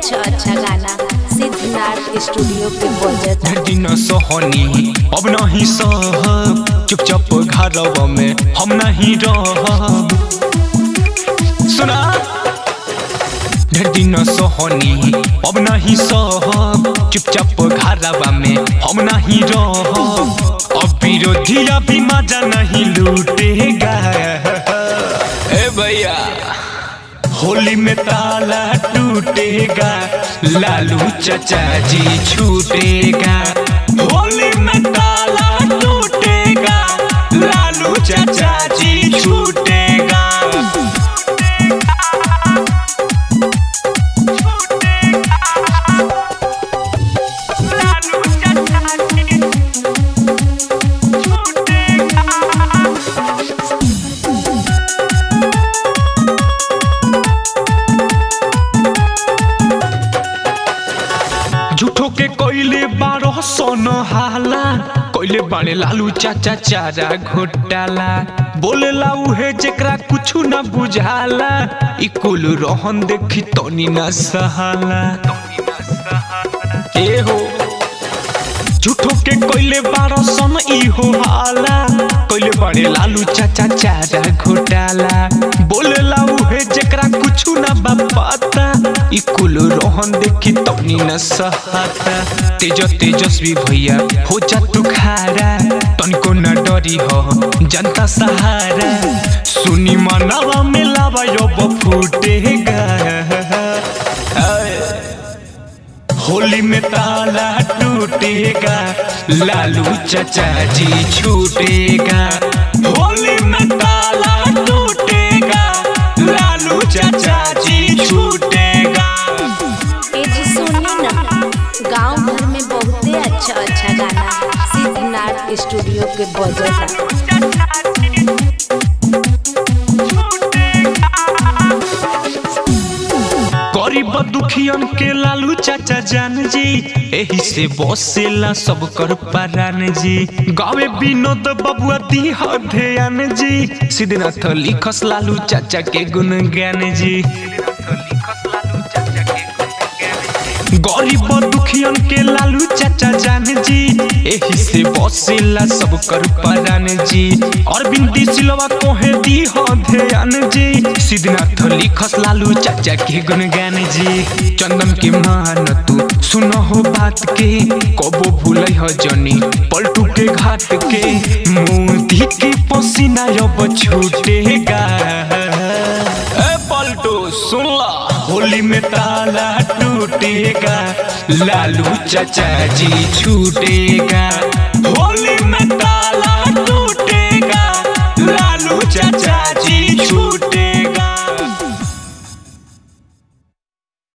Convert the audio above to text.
अच्छा अच्छा गाना सिद्धनाथ स्टूडियो के बजता दिन सहनी अब नहीं सहब चुपचाप घरवा में हम नहीं रहब सुना ढेर दिन सहनी अब नहीं सहब चुपचाप घरवा में हम नहीं रहब अब विरोधी अभी मजा नहीं लूटेगा ए भैया होली में ताला टूटेगा लालू चचा जी छूटेगा होली में ताला टूटेगा लालू चचा जी छूटेगा झूठो के कोइले बारह सोन हाला कोइले बाने लालू चाचा चारा घोटाला बोलेला उहे जेकरा कुछु न बुझाला ई कुल रोहन देखी तनी न सहाला ए हो झूठो के कोइले बारह सोन ई हो हाला कोइले बाने लालू चाचा चारा घोटाला बोलेला उहे जेकरा कुछु न बा पता ई कुल रोहन देखी तनी न सहाता तेज तेजस्वी भैया हो जा तू खारा तनको न डरी हो जनता सहारा सुनी मनवा में लावा यो फूटेगा होली में ताला टूटेगा लालू चचा जी छूटेगा होली में ताला टूटेगा लालू चचा जी छूटेगा ए जी सुनी ना गांव भर में बहुते अच्छा अच्छा गाना सिद्धनाथ स्टूडियो के बजता गरीब दुखियन के लालू चाचा जान जी एही से बसेला सब कर परान जी गावे विनोद बबुआ दी ध्यान जी सिद्धनाथ लिखस लालू चाचा के गुण ज्ञान जी गरीब दुखियन के लालू चाचा जान जी एही से बसेला सब कर परान जी अरविंद सिलवा कोहे दी हो ध्यान जी सिद्धनाथ लिखस लालू चाचा के गुणगान जी चंदन के मान तू सुन हो बात के कबो भूल हो जनी पलटू के घाट के मोदी के पसीना अब छूटेगा ए पलटू सुन ला होली में ताला टूटेगा लालू चचा जी छूटेगा होली